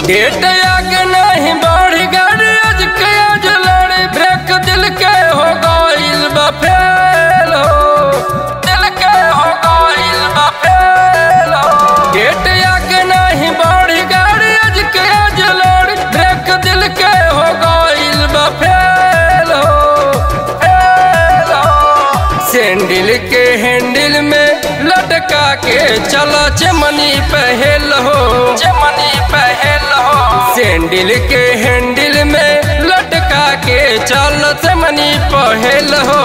debt आगे नहीं बढ़ गई आज के आज लड़ी ब्रेक दिल के हो गइल बा फेल हो दिल के हो गइल बा फेल हो डेट आगे नहीं बढ़ गई आज के आज लड़ी ब्रेक दिल के हो गइल बा फेल हो फेल हो सैंडल के हैंडल में लटका के चला चमनी पहल हो चमनी पहल हो सैंडल के हैंडल में लटका के चल चमनी पहल हो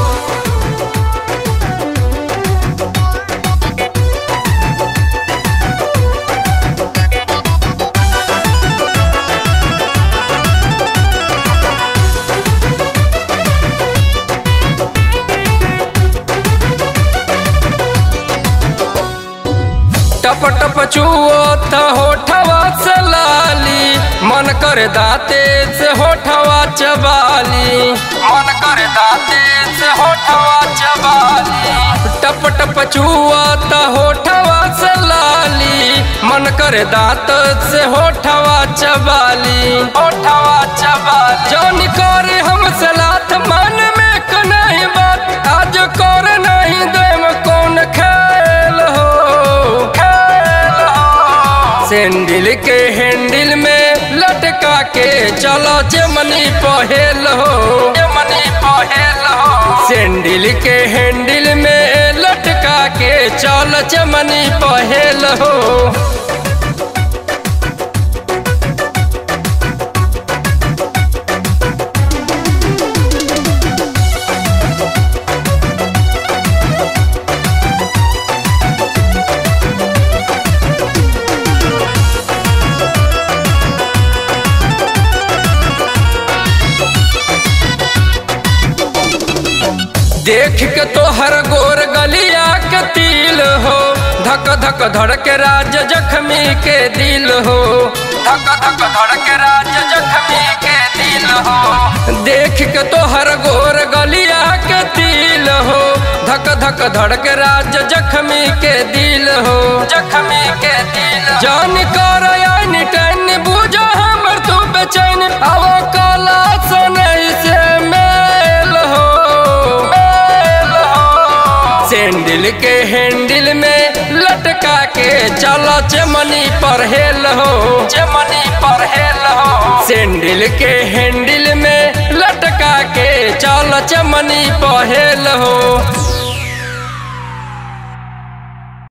टप टप चुओत होठवा से लाली मन कर दाते से होठवा चबाली मन कर दाते से होठवा चबाली टप टप चुओत होठवा से लाली मन कर दांत से होठवा चबाली होठवा चबाली जौन कर हम सलाथ मन में कनाही बात आज कर नहीं देम कौन खेल हो खेल हो सैंडल के हैंडल में लटका के चलो जमनी पहेल हो जमनी पहेल हो सैंडल के हैंडल में लटका के चल चमनी पहेल हो देख के तो हर गोर गलिया के तिल हो धक धक धड़ के राज जख्मी के दिल हो धक धक धड़ के राज जख्मी के दिल हो देख के तो हर गोर गलिया के तिल हो धक धक धड़ के राज जख्मी के दिल हो जख्मी के दिल जान कर यानी टन बुझो हमर तू बेचैन अब कला सनई से मेल हो मेल हो सैंडल के हैंडल में लटका के चलो चमनी पर हेल हो चमनी पर हेल हो सैंडल के हैंडल में लटका के चलो चमनी पर हेल हो